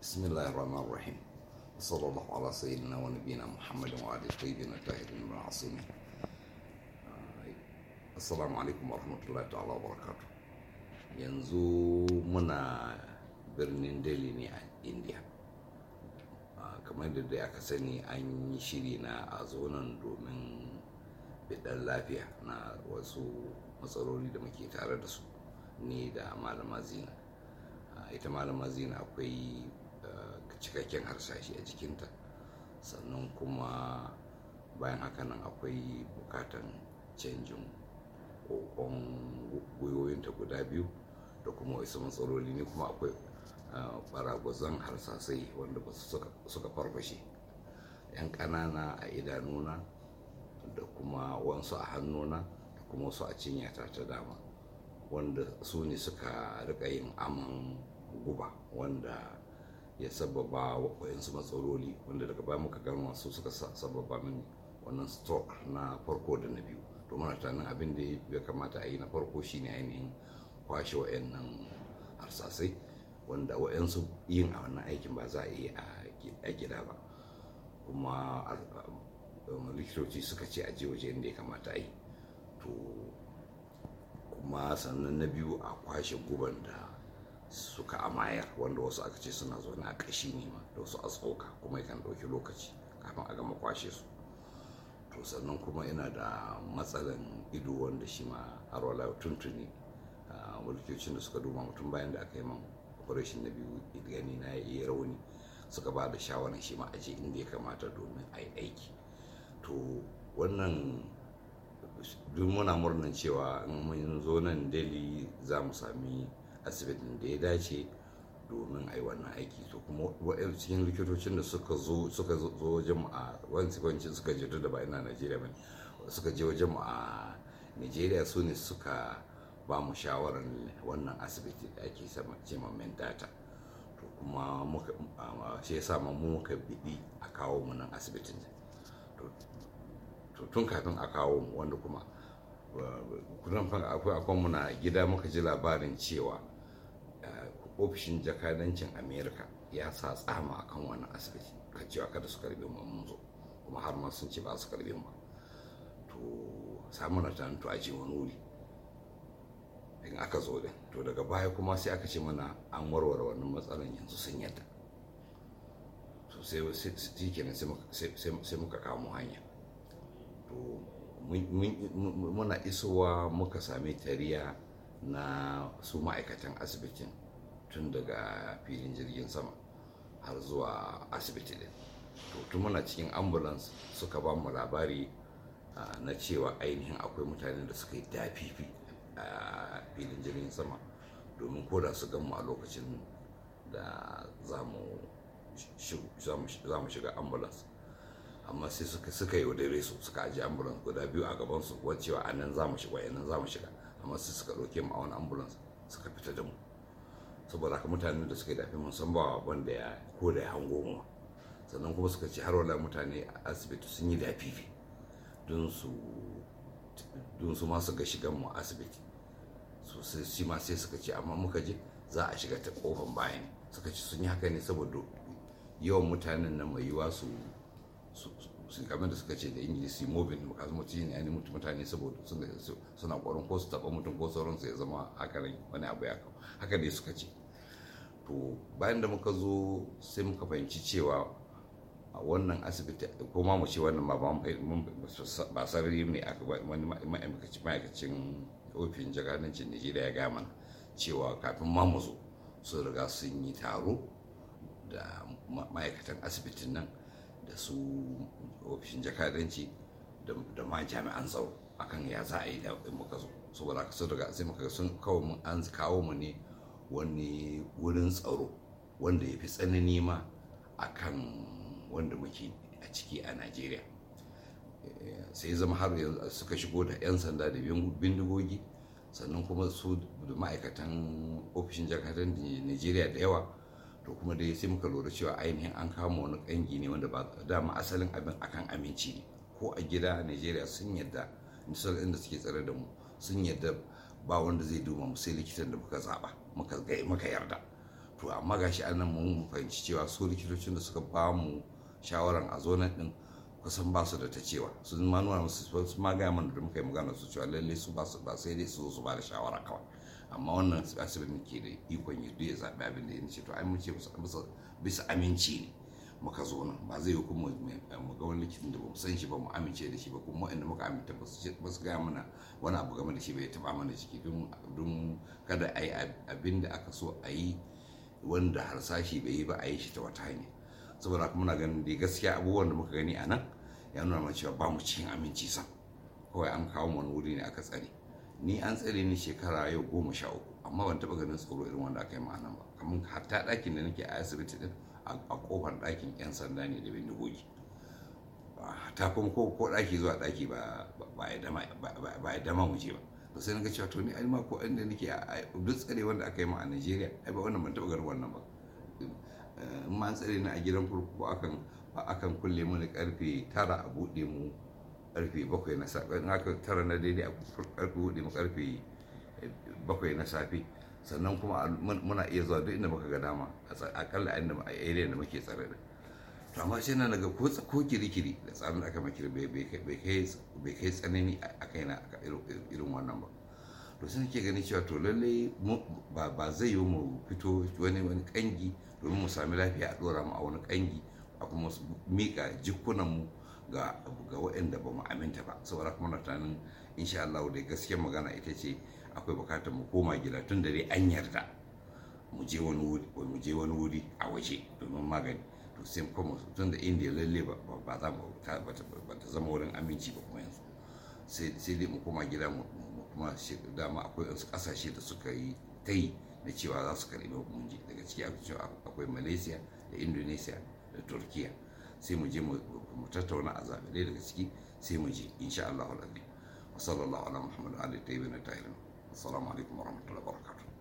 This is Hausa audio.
بسم الله الرحمن الرحيم وصلى الله على سيدنا ونبينا محمد وعلى الطيبين الطاهرين المعصومين assalamu alaikum warahmatullahi ta'ala wabarakatuh yanzu muna birnin delhi ne a india kamar da dai aka sani an yi shiri na a zonan domin bidan lafiya na wasu matsaloli da muke tare da su ni da malama zina ita malama zina akwai cikakken harsashi a jikinta sannan kuma bayan haka nan akwai bukatan canjin kokon gwiwoyinta guda biyu da kuma wasu matsaloli ne kuma akwai baragwazon harsasai wanda ba suka farfashe yan ƙanana a idanuna da kuma wansu a hannuna da kuma wasu a cinyata ta dama wanda su ne suka rika yin aman guba wanda ya sababa wayansu matsaloli wanda daga baya muka gano masu suka sababa mini wannan stroke na farko da na biyu to muna tunanin abin da ya kamata a yi na farko shine ainihin kwashe wayannan harsasai wanda wayansu yin a wannan aikin ba za a yi a gida ba kuma likitoci suka ce a je waje inda ya kamata a yi to kuma sannan na biyu a kwashe guban da suka amayar wanda wasu aka ce suna zaune a ƙashi ne ma da wasu a tsoka kuma yakan ɗauki lokaci kafin a gama kwashe su to sannan kuma ina da matsalan ido wanda shi ma har wala tuntuni mulkiyocin da suka duba mutum bayan da aka yi man operation na biyu gani na yi rauni suka ba da shawarar shi ma aje inda ya kamata domin a yi aiki to wannan duk muna murnan cewa in mun zo nan dali za mu sami asibitin da ya dace domin a yi wannan aiki to kuma wa'yan cikin likitocin da suka zo suka zo wajen mu a wani wancin suka je da ba ina najeriya ba suka je wajen mu a najeriya su ne suka ba mu shawarar wannan asibiti da ake ce ma data to kuma muka shi yasa mu muka biɗi a kawo mu nan asibitin to tun kafin a kawo mu wanda kuma kudan akwai akwai muna gida muka ji labarin cewa ofishin jakadancin america ya sa tsama akan wannan asibiti kan cewa kada su karbe mu mun zo kuma har ma sun ce ba su karbe mu to samu na tunanin to aje wani wuri in aka zo din to daga baya kuma sai aka ce mana an warware wannan matsalan yanzu sun yadda to sai shi kenan sai muka kamo hanya to muna isowa muka sami tariya na su ma'aikatan asibitin tun daga filin jirgin sama har zuwa asibiti din to tun muna cikin ambulance suka ba mu labari na cewa ainihin akwai mutane da suka yi dafifi a filin jirgin sama domin koda su gan mu a lokacin da za mu shiga ambulance amma sai suka suka yaudare su suka ajiye ambulance guda biyu a gaban su wacewa a nan za mu shiga nan za mu shiga amma sai suka ɗauke mu a wani ambulance suka fita da mu saboda haka mutanen da suka dafi mun san ba wanda ya ko da ya hango mu sannan kuma suka ce har wala mutane a asibiti sun yi dafifi don su don su ma su ga shigan mu asibiti so sai shi ma sai suka ce amma muka je za a shiga ta kofan bayan suka ce sun yi haka ne saboda yawan mutanen nan mai yiwa su sun kamar da suka ce da ingilisi mobin makasu mutum ne ainihin mutane saboda suna kwarin ko su taba mutum ko sauransu ya zama haka ne wani abu ya kawo haka ne suka ce to bayan da muka zo sai muka fahimci cewa a wannan asibiti ko ma mu ce wannan ba ba sarari ne aka wani ma'aikacin ofin jagadancin Najeriya ya gama cewa kafin ma mu zo sun riga sun yi taro da ma'aikatan asibitin nan da su ofishin jakadanci da ma jami'an tsaro akan ya za a yi da muka zo saboda haka sun riga sai muka sun kawo mun an kawo mu ne wani wurin tsaro wanda ya fi tsanani ma akan wanda muke a ciki a najeriya sai zama har yanzu suka shigo da 'yan sanda da bindigogi sannan kuma su da ma'aikatan ofishin jakadan najeriya da yawa to kuma dai sai muka lura cewa ainihin an kama wani kangi ne wanda ba dama asalin abin akan aminci ne ko a gida a najeriya sun yadda inda suke tsare da mu sun yadda ba wanda zai duba mu sai likitan da muka zaba muka yarda to amma gashi an nan mun fahimci cewa su likitocin da suka ba mu shawaran a zo nan din kusan ba su da ta cewa sun ma nuna musu su ma gaya mana da muka yi magana su cewa lalle su ba su ba sai dai su su ba da shawara kawai amma wannan asibitin ke da ikon ya ya zaɓi abin da ya ce to ai mun ce bisa aminci ne muka zo nan ba zai yi kuma mu ga wani likitin da ba mu san shi ba mu amince da shi ba kuma inda muka aminta ba su gaya mana wani abu game da shi bai taba mana ciki don kada a yi abin da aka so a yi wanda harsashi bai yi ba a yi shi ta wata hanya saboda kuma muna ganin da gaskiya abubuwan da muka gani a nan ya nuna mana cewa ba mu cikin aminci sam kawai an kawo wani wuri ne aka tsare ni an tsare ni shekara yau goma sha uku amma ban taba ganin tsoro irin wanda aka yi ma nan ba kamar hatta ɗakin da nake a asibiti din a kofar ɗakin 'yan sanda ne da bindigogi ta kuma ko ɗaki zuwa ɗaki ba ya dama mu je ba to sai naga cewa to ni ai ma ko inda nake duk tsare wanda aka yi ma a Najeriya ai ba wannan ban taɓa ganin wannan ba in ma an tsare ni a gidan kurkuku akan akan kulle mu karfe tara a buɗe mu karfe bakwai na safe in haka tara na daidai a karfe buɗe mu karfe bakwai na safe sannan kuma muna iya zuwa duk inda muka ga dama akalla a inda a area da muke tsare da to amma sai na daga ko ko kirikiri da tsarin da aka makira bai kai tsanani a kai na irin wannan ba to sai nake gani cewa to lalle ba zai yi mu fito wani wani kangi domin mu sami lafiya a dora mu a wani kangi a kuma mika jikunan mu ga ga waɗanda ba mu aminta ba saboda kuma na tunanin insha Allah da gaskiyar magana ita ce akwai bukatar mu koma gida tun da dai an yarda mu je wani wuri mu je wani wuri a waje domin magani to sai kuma tun da indiya lalle ba za mu ba ta zama wurin aminci ba kuma yanzu sai dai mu koma gida mu kuma dama akwai wasu kasashe da suka yi ta yi na cewa za su karɓi mun je daga ciki akwai malaysia da indonesia da turkiya sai mu je mu tattauna a zaɓe daga ciki sai mu je insha Allah wa sallallahu ala muhammadu ali tayyibin tahirin assalamu alaikum warahmatullahi wabarakatuh